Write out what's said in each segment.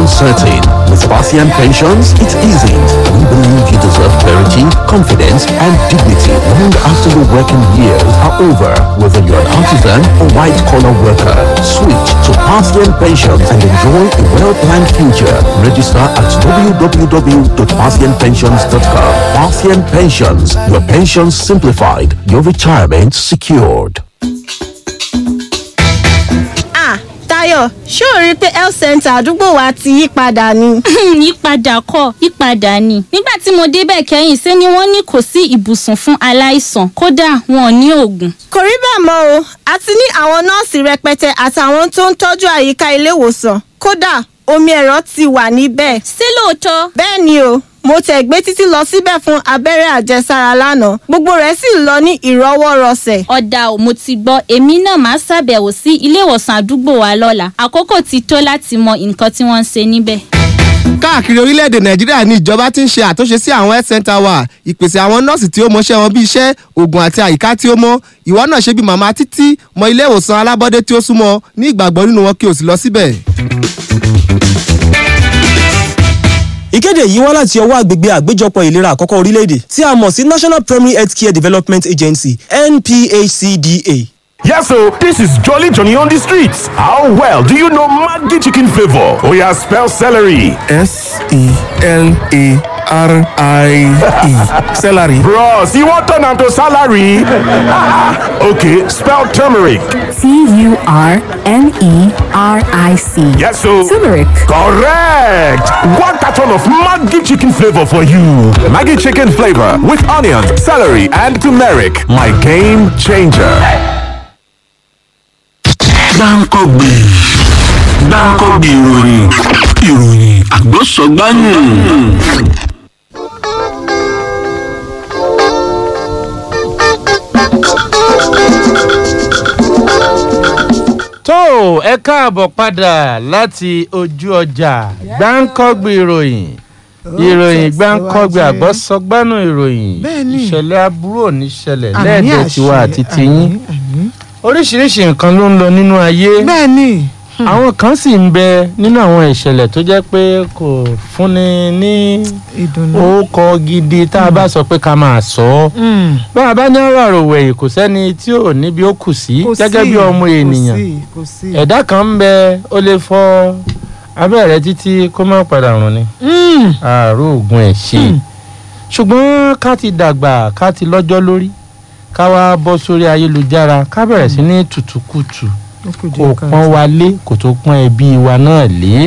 uncertain. With Parthian Pensions, it isn't. We believe you deserve clarity, confidence, and dignity long after your working years are over, whether you're an artisan or white-collar worker. Switch to Parthian Pensions and enjoy a well-planned future. Register at www.parthianpensions.com. Parthian Pensions, your pensions simplified, your retirement secured. Ah, Táyọ̀, ṣé o rí i pé health center àdúgbò wa ti yí padà ni? yípadà kọ́ yípadà ni nígbà tí mo débẹ̀ kẹ́yìn ṣé ni wọ́n ní kò sí ibùsùn fún aláìsàn kódà wọn ò ní oògùn. Kò rí bẹ́ẹ̀ mọ́ o, a ti ní àwọn nọ́ọ̀sì rẹpẹtẹ àtàwọn tó ń tọ́jú àyíká ilé ìwòsàn. Kódà, omi ẹ̀rọ ti wà níbẹ̀. ṣé lóòótọ́ Bẹ́ẹ̀ ni o, mo tẹ̀ gbé títí lọ síbẹ̀ fún abẹ́rẹ́ àjẹsára lánàá. Gbogbo rẹ̀ sì lọ ní ìrọwọ́rọsẹ̀. ọ̀dà ò mo ti gbọ́ èmi náà máa ṣàbẹ̀wò sí ilé ìwòsàn àdúgbò wa lọ́la àkókò ti tó láti mọ nǹkan tí wọ́n ń ṣe níbẹ̀. káàkiri orílẹ̀-èdè nàìjíríà ni ìjọba ti ń ṣe àtúnṣe sí àwọn health center wa ìpèsè àwọn nọ́ọ̀sì tí ó mọṣẹ́ wọn bí iṣẹ́ oògùn àti àyíká tí ó mọ́ ìwọ náà ṣe bí màmá títí mọ ilé ìwòsàn alábọ́dé tí ó súnmọ́ ní ìgbàgbọ́ nínú wọn kí o sì lọ síbẹ̀. ìkéde yìí wá láti ọwọ́ àgbègbè àgbéjọpọ̀ ìlera àkọ́kọ́ orílẹ̀-èdè tí a mọ̀ sí national primary health care development agency nphcda. Yes, so this is Jolly Johnny on the streets. How well do you know Maggi chicken flavor? Oh yeah, spell celery. S E L A R I E. Celery. Bros, you want turn am to salary? okay, spell turmeric. T U R N E R I C. Yes, so Turmeric. correct. One carton of Maggi chicken flavor for you. Maggi chicken flavor with onions, celery, and turmeric. My game changer. gbáǹkọ́gbè gbáǹkọ́gbè ìròyìn ìròyìn àgbọ̀sọ̀gbáyìn. tó ẹ káàbọ̀ padà láti ojú ọjà gbáǹkọ́gbì ìròyìn ìròyìn gbáǹkọ́gbì àgbọ̀sọgbánú ìròyìn Bẹ́ẹ̀ni. ìṣẹ̀lẹ̀ aburú ò ní ṣẹlẹ̀ Àmì lẹ́ẹ̀dẹ̀ àṣẹ, tiwa àti tiyín àmì, àmì. oríṣiríṣi nǹkan ló ń lọ nínú ayé bẹ́ẹ̀ni àwọn kan sì ń bẹ nínú àwọn ìṣẹ̀lẹ̀ tó jẹ́ pé kò fúnni ní ìdùnnú. orúkọ gidi tá a bá sọ pé ká máa sọ ọ́ Mm. bá a bá ní ọ̀rọ̀ àròwẹ̀yìn kò sẹ́ni tí ò níbi ó kù sí Kò gẹ́gẹ́ sí, bí ọmọ kò ènìyàn sí, kò sí. ẹ̀dá kan ń bẹ ó lè fọ́ abẹ́rẹ́ títí kó má padà rùn ni Mm. àárò oògùn ẹ̀ ṣe ṣùgbọ́n ká ti dàgbà ká ti lọ́jọ́ lórí ká wá bọ́ sórí ayélujára ká bẹ̀rẹ̀ sí ní tùtùkùtù Ó kù kò díẹ̀ káàtó. pọ́n wa lé kò tó pọ́n ẹbí wa náà lé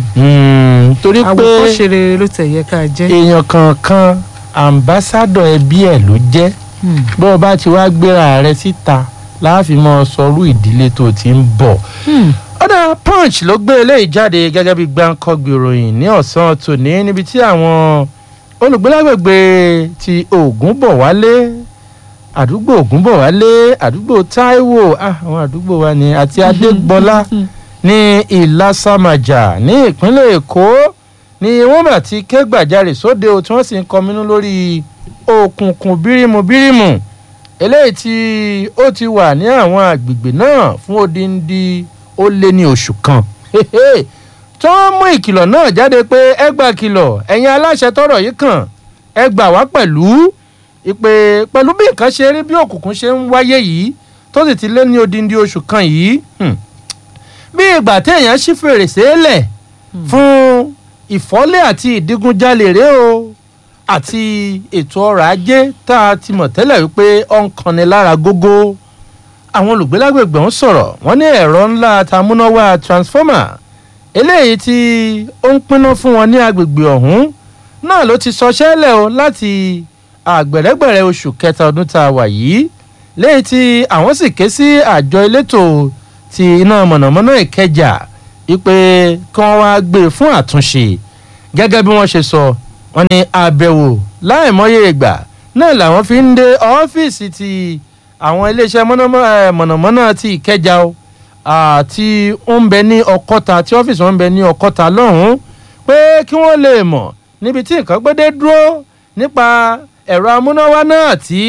Mm, torí pé àwòkọ́ṣe rere ló tẹ̀ yẹ ká jẹ́. èèyàn kankan àmbásádọ̀ ẹbí ẹ̀ ló jẹ́ Mm. bó o bá ti wá gbéra rẹ síta láàfin mọ́ sọrú ìdílé tó ti ń bọ̀ Mm. ọ̀dà punch ló gbé eléyìí jáde gẹ́gẹ́ bí gbáǹkọ́gbì ìròyìn ní ọ̀sán tòní níbi tí àwọn olùgbélágbègbè ti ògúnbọ̀wálé àdúgbò ògúnbọ̀wálé àdúgbò táíwò ah, àwọn àdúgbò wa ni àti adégbọlá ní ìlàsàmàjà ní ìpínlẹ̀ èkó ni wọ́n bá ti ké gbàjarè sóde o tí wọ́n sì ń kọminú lórí òkùnkùn bírímù bírímù eléyìí tí ó ti wà ní àwọn àgbègbè náà fún odindi ó lé ní oṣù kan tó ń mú ìkìlọ̀ náà jáde pé ẹ gbà kìlọ̀ ẹ̀yin aláṣẹ tọrọ yìí kàn ẹ gbà wá pẹ̀lú ìpè pẹ̀lú bí nǹkan ṣe rí bí òkùnkùn ṣe ń wáyé yìí tó sì ti lé ní odindi oṣù kan yìí hmm, bí ìgbà téèyàn ṣí fèrèsé lẹ̀ fún ìfọ́lé àti ìdígunjalè rèé o àti ètò ọrọ̀ ajé tá a ti mọ̀ tẹ́lẹ̀ wípé ó ń kanni lára gógó àwọn olùgbélágbègbè ń sọ̀rọ̀ wọ́n ní ẹ̀rọ ńlá tamúnáwá transformer eléyìí tí ó ń pinná fún wọn ní agbègbè ọ̀hún náà ló ti sọṣẹ́ lẹ̀ o láti àgbẹ̀rẹ́gbẹ̀rẹ́ oṣù kẹta ọdún tá a wà yìí léyìí tí àwọn sì ké sí àjọ elétò ti iná mọ̀nàmọ́ná ìkẹjà wípé kí wọ́n wá gbé e fún àtúnṣe gẹ́gẹ́ bí wọ́n ṣe sọ wọ́n ní àbẹ̀wò láìmọye ìgbà náà làwọn fi ń dé ọ́fíìsì ti àwọn iléeṣẹ́ mọ̀nàmọ́- eh, mọ̀nàmọ́ná ti ìkẹjà o àti ó ń bẹ ní ọkọ́ta tí ọ́fíìsì wọn ń bẹ ní ọkọ́ta lọ́hùn-ún pé kí wọ́n lè mọ̀ níbi tí nǹkan gbédé dúró nípa ẹ̀rọ amúnáwá náà tí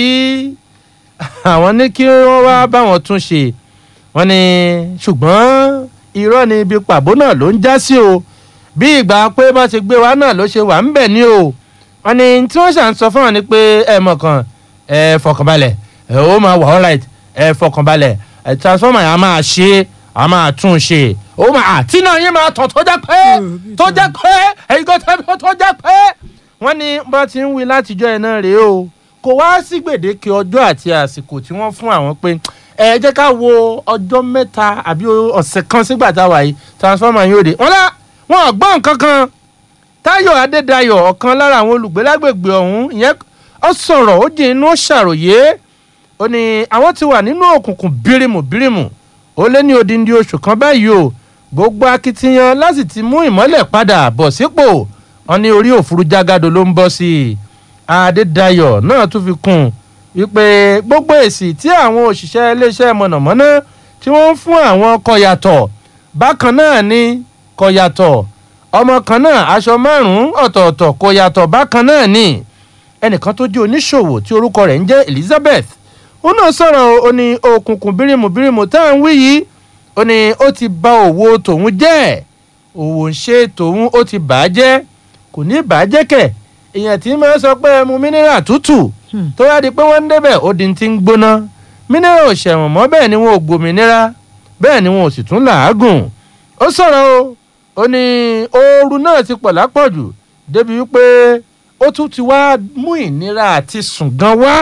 àwọn ní kí wọ́n wá báwọn tún ṣe wọ́n ní ṣùgbọ́n irọ́ ni ibi pàbó náà ló ń já sí o bí ìgbà pé bá ṣe gbé wa náà ló ṣe wà ń bẹ̀ ni o wọn ni tí wọ́n ṣà ń sọ fún wọn ni pé ẹ mọ̀ kan ẹ fọkànbalẹ̀ ẹ ó máa wà alright ẹ fọkànbalẹ̀ ẹ transformer yẹn a máa ṣe a máa tún ṣe ó máa àti náà yín máa tàn tó jẹ́ pé tó jẹ́ pé ẹ̀yin kan tẹ́ tó jẹ́ pé wọ́n ní bá ti ń wí látijọ́ ẹ̀ náà rèé o kò wá sí gbèdéke ọjọ́ àti àsìkò tí wọ́n fún àwọn pé ẹ jẹ́ ká wo ọjọ́ mẹ́ta àbí ọ̀sẹ̀ kan sígbà tá a wà yìí transformer yóò dé wọ́n lá wọn ò gbọ́ nǹkan kan táyọ̀ adédayọ̀ ọ̀kan lára àwọn olùgbé lágbègbè ọ̀hún ìyẹn ó sọ̀rọ̀ ó jìn inú ó ṣàròyé ó ní àwọn ti wà nínú òkùnkùn bírímù bírímù ó lé ní odindi oṣù kan báyìí o gbogbo akitiyan láti ti mú ìmọ́lẹ̀ padà bọ̀ sípò wọn ní orí òfurufú jágado ló ń bọ́ sí i adédayọ̀ náà tún fi kún un wípé gbogbo èsì tí àwọn òṣìṣẹ́ iléeṣẹ́ mọ̀nàmọ́ná tí wọ́n ń fún àwọn kọ yàtọ̀ bákan náà ni kọ yàtọ̀ ọmọ kan náà aṣọ márùn-ún ọ̀tọ̀ọ̀tọ̀ kọ yàtọ̀ bákan náà ni ẹnìkan tó jẹ́ oníṣòwò tí orúkọ rẹ̀ ń jẹ́ elizabeth ó náà sọ̀rọ̀ ó ní òkùnkùn bírímù bírímù tá à ń wí yìí ó ní ó ti ba òwò tòun jẹ́ òwò ń ṣe tòun ó ti bà á jẹ́ kò ní bà á jẹ́ kẹ̀ èèyàn tí máa sọ pé ẹ mu mineral tútù tó yá di pé wọ́n ń débẹ̀ ó di ti ń gbóná mineral ò ṣẹ̀wọ̀n mọ́ bẹ́ẹ̀ ni wọn ò gbòmìnira bẹ́ẹ̀ ni wọn ò sì tún làágùn ó sọ̀rọ̀ o ó ní ooru náà ti pọ̀ lápọ̀jù débi wípé ó tún ti wá mú ìnira àti sùn gan wá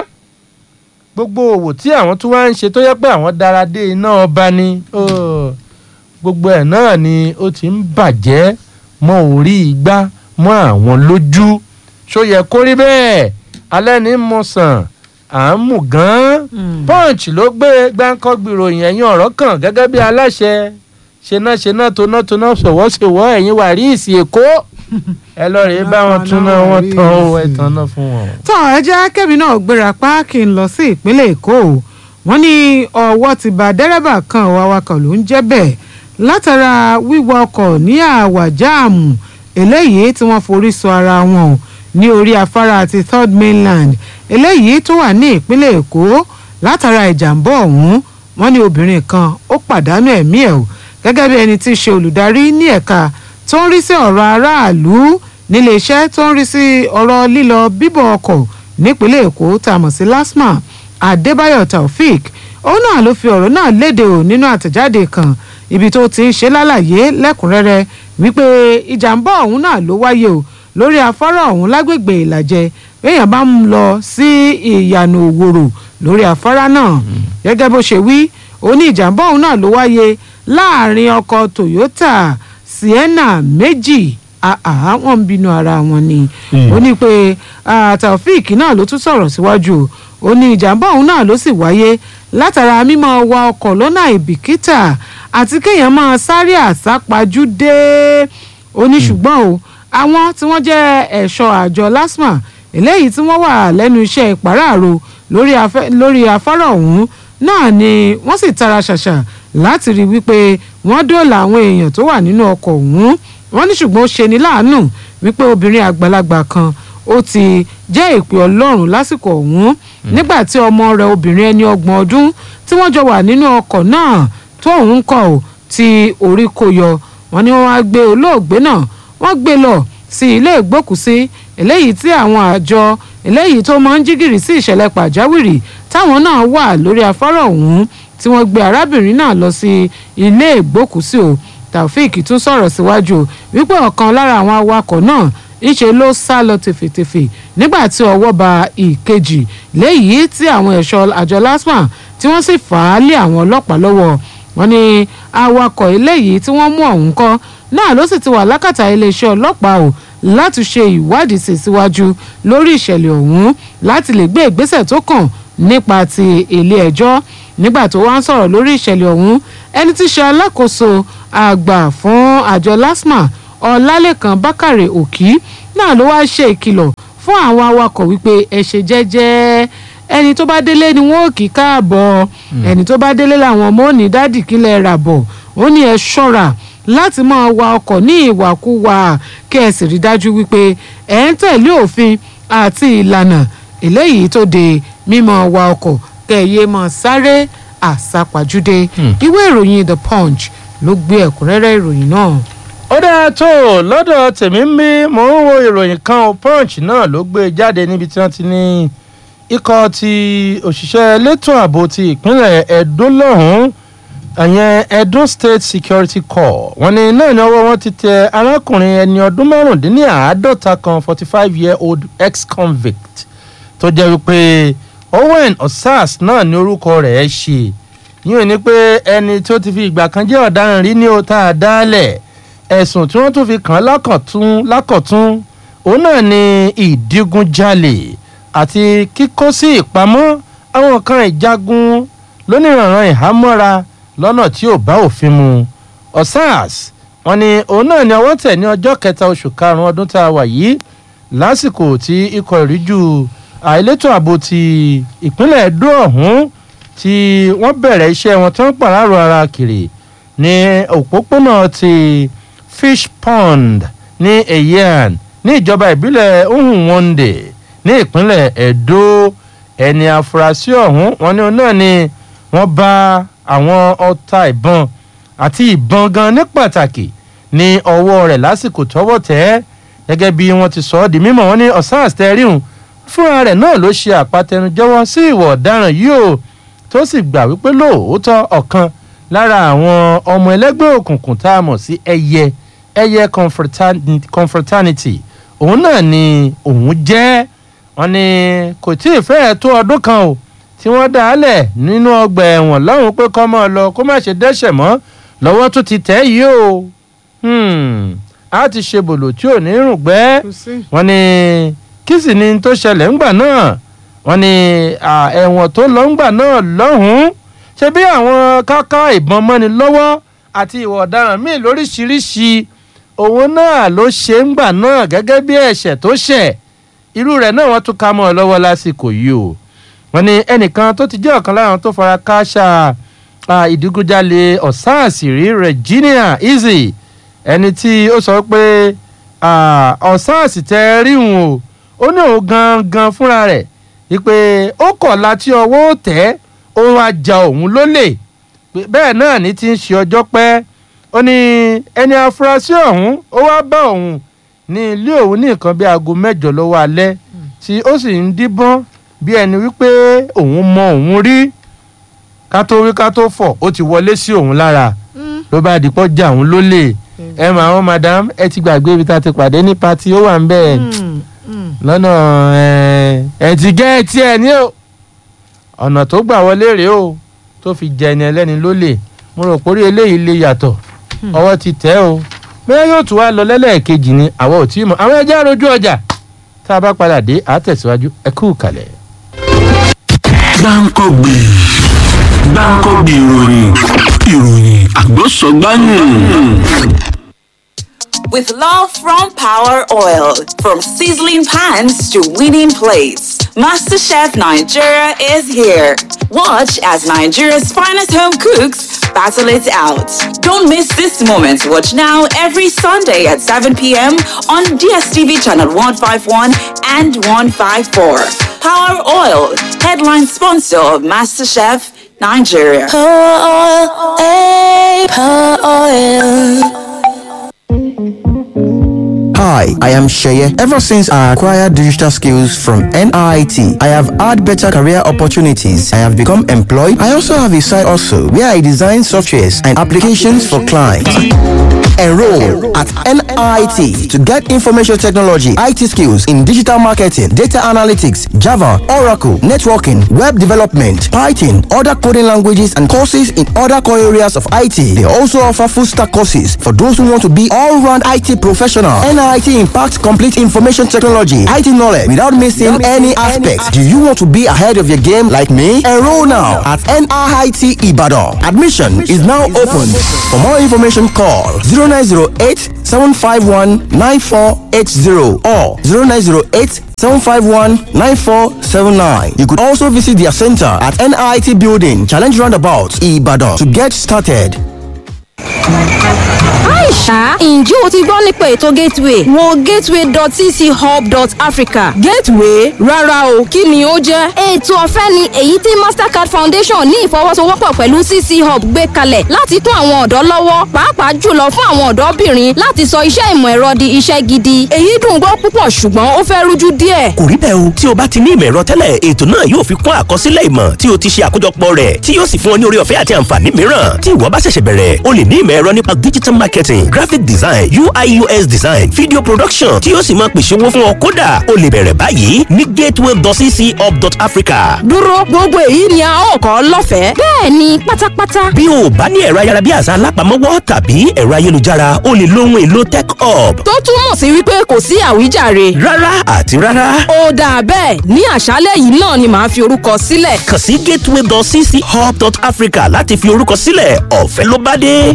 gbogbo òwò tí àwọn tún wá ń ṣe tó yẹ pé àwọn dára dé iná ọba ni gbogbo ẹ̀ náà ni ó ti ń bàjẹ́ mọ́ orí igbá mọ́ àwọn lójú ṣó yẹ kó rí bẹ́ẹ̀ alẹ́ ní mo sàn à ń mú gan-an punch ló gbé gbáǹkọ́ gbìròyìn ẹ̀yìn ọ̀rọ̀ kan gẹ́gẹ́ bí aláṣẹ ṣená ṣená toná toná ṣòwò ṣòwò ẹ̀yìn wàríìsì èkó ẹ lọ rèé bá wọn túná wọn tán ó ẹ tán náà fún wọn. tọ́ ẹ jẹ́ kẹ́mi náà gbéra pa kí n lọ sí ìpínlẹ̀ èkó wọ́n ní ọwọ́ ti ba dẹ́rẹ́bà kan awakọ̀ ló ń jẹ́ bẹ́ẹ̀ látara wíwọ ọkọ̀ ní àwàjáàmù eléyìí tí wọ́n forí sọ ara wọn ní orí afárá ti third mainland eléyìí tó wà ní ìpínlẹ̀ èkó látara ìjàmbá ọ̀hún wọ́n ní obìnrin kan ó pàdánù ẹ̀mí ẹ̀ o gẹ́gẹ́ bí ẹni tí í ṣe olùdarí ní ẹ̀ka tó ń rí sí ọ̀rọ̀ aráàlú nílé iṣẹ́ tó ń rí sí ọ̀rọ̀ lílọ bíbọ̀ ọkọ̀ nípínlẹ̀ èkó tá a mọ̀ sí lasma adébáyọ̀ taofik òun náà ló fi ọ̀rọ̀ náà léde o nínú àtẹ̀jáde kan ibi tó ti ń ṣe lálàyé lẹ́kùnrẹ́rẹ́ wípé ìjàmbá ọ̀hún náà ló wáyé o lórí afárá ọ̀hún lágbègbè ìlàjẹ béèyàn bá ń lọ sí ìyànà òwòrò lórí afárá náà gẹ́gẹ́ bó ṣe wí ó ní ìjàmbá ọ̀hún náà ló wáyé láàrin ọkọ̀ toyota sienna méjì àhà wọn ń bínú ara wọn ni ó ní pé taofik náà ló tún sọ̀rọ̀ síwájú ó ní ìjàmbá ọ̀hún náà ló sì wáyé látara mímọ́ wa ọkọ̀ lọ́nà ìbìkítà àti kéèyàn máa sáré àsápajúdé ó ní ṣùgbọ́n o àwọn tí wọ́n jẹ́ ẹ̀ṣọ́ àjọ lasma eléyìí tí wọ́n wà lẹ́nu iṣẹ́ ìpàráàrò lórí afárá ọ̀hún náà ni wọ́n sì tara ṣàṣà láti rí wípé wọ́n dóòlà àwọn èèyàn tó wà nínú ọkọ̀ ọ̀hún wọ́n ní ṣùgbọ́n ó ṣe ní láàánú wípé obìnrin àgbàlagbà kan ó ti jẹ́ ìpè ọlọ́run lásìkò ọ̀hún nígbà tí ọmọ rẹ̀ obìnrin ẹni ọgbọ̀n ọdún tí wọ́n jọ wà nínú ọkọ̀ náà tó òun kọ̀ ọ́ tí orí kò yọ wọ́n ní wọ́n wá gbé olóògbé náà wọ́n gbé lọ sí ilé ìgbókùsí eléyìí tí àwọn àjọ eléyìí tó máa ń jígìrì sí ìṣẹ̀lẹ̀ pàjáwìrì táwọn náà wà lórí afárá ọ̀hún tí wọ́n gbé arábìnrin náà lọ sí ilé ìgbókùsí o taofik tún sọ̀rọ̀ síwájú wípé ọ̀kan lára àwọn awakọ̀ náà ńṣe ló sá lọ tèfètèfè nígbà tí ọwọ́ ba ìkejì léyìí tí àwọn ẹ̀ṣọ́ àjọ lasma tí wọ́n sì fà á lé àwọn ọlọ́pàá lọ́wọ́ wọn ni awakọ̀ eléyìí tí wọ́n mú ọ̀hún kọ́ náà ló sì ti wà lákàtà iléeṣẹ́ ọlọ́pàá o láti ṣe ìwádìí sí síwájú lórí ìṣẹ̀lẹ̀ ọ̀hún láti lè gbé ìgbésẹ̀ tó kàn nípa ti ilé ẹjọ́ nígbà tó wá ń sọ̀rọ̀ lórí ìṣẹ̀lẹ̀ ọ̀hún ẹni tí ṣe alákòóso àgbà fún àjọ lasma ọlálẹ́kan bákàrẹ̀ òkì náà ló wáá ṣe ìkìlọ̀ fún àwọn awakọ̀ wípé ẹ ṣe jẹ́jẹ́ ẹni tó bá délé ni wọn ò kí káàbọ̀ ẹni tó bá délé làwọn ọmọ ò ní dádì kílẹ̀ rà bọ̀ ó ní ẹ ṣọ́ra láti máa wa ọkọ̀ ní ìwàkuwà kí ẹ sì rí dájú wípé ẹ ń tẹ̀lé òfin àti ìlànà eléyìí tó de mímọ́ wa ọkọ̀ kẹ̀yẹ́ mọ́ sáré àsápajúdé ìwé ìròyìn the punch ló gbé ẹ̀kúnrẹ́rẹ́ ìròyìn náà. ó dáa tó lọ́dọ̀ tèmi ń bí mò ń wo ìròyìn kan o punch náà ló gbé jáde níbi tí wọ́n ti ní ikọ̀ ti òṣìṣẹ́ elétò ààbò ti ìpínlẹ̀ edo lọ́hùn-ún ìyẹn edo state security corps wọ́n ní náà ní ọwọ́ wọn ti tẹ arákùnrin ẹni ọdún márùndínláàádọ́ta kan forty five year old ex convict tó jẹ́ wípé owen osas náà ní orúkọ rẹ̀ ṣe yíyan ni pé ẹni tó ti fi ìgbà kan jẹ́ ọ̀daràn rí ní o tá a dálẹ̀ ẹ̀sùn tí wọ́n tún fi kàn án lákọ̀tún lákọ̀tún òun náà ni ìdígunjalè àti kíkó sí ìpamọ́ àwọn kan ìjagun lónìrànràn ìhámọ́ra lọ́nà tí ò bá òfin mu osas wọn ni òun náà ni ọwọ́ tẹ̀ ní ọjọ́ kẹta oṣù karùn-ún ọdún tá a wà yìí lásìkò tí ikọ̀ ìríjú àìlétò ààbò ti ìpínlẹ̀ edo ọ̀hún tí wọ́n bẹ̀rẹ̀ iṣẹ́ wọn tí wọ́n pàrọ̀ ara kiri ní òpópónà ti fish pond ní eyan ní ìjọba ìbílẹ̀ uhunwonde ní ìpínlẹ̀ edo ẹni afurasí ọ̀hún wọn ní òun náà ni wọ́n bá àwọn ọta ìbọn àti ìbọn gan ní pàtàkì ní ọwọ́ rẹ̀ lásìkò tọ́wọ́ tẹ́ gẹ́gẹ́ bí wọ́n ti sọ ọ́ di mímọ̀ wọn ní ọ̀sán àtẹ̀ríhùn fúnra rẹ̀ náà ló ṣe àpatẹnujẹ́wọ́ sí ìwọ̀ ọ̀daràn yìí o tó sì gbà wípé lóòótọ́ ọ̀kan lára àwọn ọmọ ẹlẹ́gbẹ́ òkùnkùn tá a mọ̀ sí ẹyẹ ẹyẹ confraternity òun náà ni òun jẹ́ wọn ni kò tí ì fẹ́ẹ̀ tó ọdún kan o tí wọ́n dá a lẹ̀ nínú ọgbà ẹ̀wọ̀n lọ́hùn pé kọ́ mọ́ ọ lọ kó má ṣe dẹ́ṣẹ̀ mọ́ lọ́wọ́ tó ti tẹ̀ yìí o a ti ṣe bòlò tí ò ní rùn gbẹ́ wọn ni kí sì ni tó ṣẹlẹ̀ ńgbà náà wọn ni ẹ̀wọ̀n tó lọ ńgbà náà lọ́hùn-ún ṣe bí àwọn káká ìbọn mọ́ni lọ́wọ́ àti ìwà ọ̀daràn míì lóríṣiríṣi òun náà ló ṣe ńgbà náà gẹ́gẹ́ bí ẹ̀ṣẹ̀ tó ṣẹ̀ irú rẹ̀ náà wọ́n tún ká mọ́ ọ lọ́wọ́ lásìkò yìí o wọn ni ẹnìkan tó ti jẹ́ ọ̀kan lára tó fara káṣá ìdígunjalè ọ̀sán àṣírí regina easy ẹni tí ó sọ pé ọ̀sán àṣìtẹ́ ríhun o ó ní òun gangan fúnra rẹ̀ wípé ó kọ̀ láti ọwọ́ tẹ́ ó wá ja òun lólè bẹ́ẹ̀ náà ní ti ń ṣe ọjọ́ pẹ́ ó ní ẹni afurasí ọ̀hún ó wá bá òun ní ilé òun ní nǹkan bí aago mẹ́jọ lọ́wọ́ alẹ́ tí ó sì ń díbọ́n bí ẹni wípé òun mọ òun rí ká tó wí ká tó fọ̀ ó ti wọlé sí òun lára ló bá dìpọ̀ jà òun lólè ẹ mà àwọn madam ẹ ti gbàgbé ibi tá a ti pàdé ní pati ó wà ń bẹ́ẹ̀ lọ́nà ẹ̀ ti gẹ́ ẹ tiẹ̀ ní o ọ̀nà tó gbà wọlé rèé o tó fi jẹ ẹni ẹlẹ́ni lólè mo rò pórí eléyìí lè yàtọ̀ ọwọ́ ti tẹ́ o bẹ́ẹ̀ yóò tún wá lọ lẹ́lẹ́ẹ̀kejì ni àwọn ò tí ì mọ̀ àwọn ẹjẹ́ àròjú ọjà tá a bá padà dé àtẹ̀síwájú ẹ kú kalẹ̀. gbáǹkọ́gbì gbáǹkọ́gbì ìròyìn ìròyìn àgbọ̀sọ̀gbáyìn. With love from Power Oil, from sizzling pans to winning plates, MasterChef Nigeria is here. Watch as Nigeria's finest home cooks battle it out. Don't miss this moment. Watch now every Sunday at 7 p.m. on DSTV channel 151 and 154. Power Oil, headline sponsor of MasterChef Nigeria. Power Oil, hey, Power Oil. Hi, I am Sheye. Ever since I acquired digital skills from NIT, I have had better career opportunities. I have become employed. I also have a side also where I design softwares and applications for clients. Enroll at NIT to get information technology, IT skills in digital marketing, data analytics, Java, Oracle, networking, web development, Python, other coding languages, and courses in other core areas of IT. They also offer full stack courses for those who want to be all round IT professional. NIT impacts complete information technology, IT knowledge without missing any aspect. Do you want to be ahead of your game like me? Enroll now at NIT Ibadan. Admission is now open. For more information, call 0908 751 9480 or 0908 751 9479. You could also visit their center at NIT Building, Challenge Roundabout, Ibadan to get started. Aisha, ǹjẹ́ o ti gbọ́ nípa ètò Gateway? Wo gateway.cchub.africa. Gateway rárá o kí ni ó jẹ́. Ètò ọ̀fẹ́ ni èyí tí Mastercard Foundation ní ìfọwọ́sowọ́pọ̀ pẹ̀lú CC Hub gbé kalẹ̀ láti kún àwọn ọ̀dọ́ lọ́wọ́ pàápàá jùlọ fún àwọn ọ̀dọ́bìnrin láti sọ iṣẹ́ ìmọ̀ ẹ̀rọ di iṣẹ́ gidi. Èyí dùn gbọ́ púpọ̀ ṣùgbọ́n ó fẹ́ rújú díẹ̀. kò rí bẹ́ẹ̀ o tí o bá ti ní ìmọ̀ ẹ̀rọ tẹ́lẹ̀ ètò náà yóò fi kún àkọsílẹ̀ ìmọ̀ tí o ti ṣe àkójọpọ̀ rẹ̀ tí yóò sì fún ọ ní orí ọ̀fẹ́ àti àǹfààní mìíràn tí ìwọ bá ṣẹ̀ṣẹ̀ bẹ̀rẹ̀ o lè ní ìmọ̀ ẹ̀rọ nípa digital marketing graphic design ui us design video production tí yóò sì máa pèsè owó fún ọ kódà o lè bẹ̀rẹ̀ báyìí ní gateway.cchub.africa. Dúró gbogbo èyí ni a ó kọ́ lọ́fẹ̀ẹ́. Bẹ́ẹ̀ ni pátápátá. bí o bá ní ẹ̀rọ ayárabíàṣá alápamọ́wọ́ tàbí ẹ̀rọ ayélujára o lè lo ohun èlò tech hub. Tó túmọ̀ sí wípé kò sí àwíjàre. rárá àti rárá. Ó dáa bẹ́ẹ̀ ní àṣálẹ̀ yìí náà ni màá fi orúkọ sílẹ̀. kàn sí gateway.cchub.africa láti fi orúkọ sílẹ̀ ọ̀fẹ́ ló bá dé.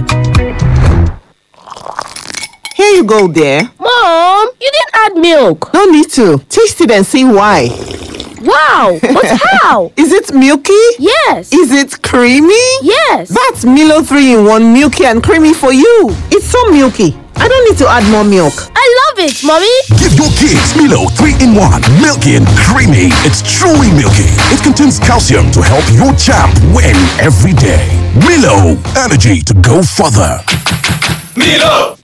Here you go, dear. Mom, you didn't add milk. No need to. Taste it and see why. Wow, but how? Is it milky? Yes. Is it creamy? Yes. That's Milo 3 in 1 milky and creamy for you. It's so milky. I don't need to add more milk. I love it, Mommy. Give your kids Milo 3 in 1. Milky and creamy. It's truly milky. It contains calcium to help your champ win every day. Milo, energy to go further. Milo!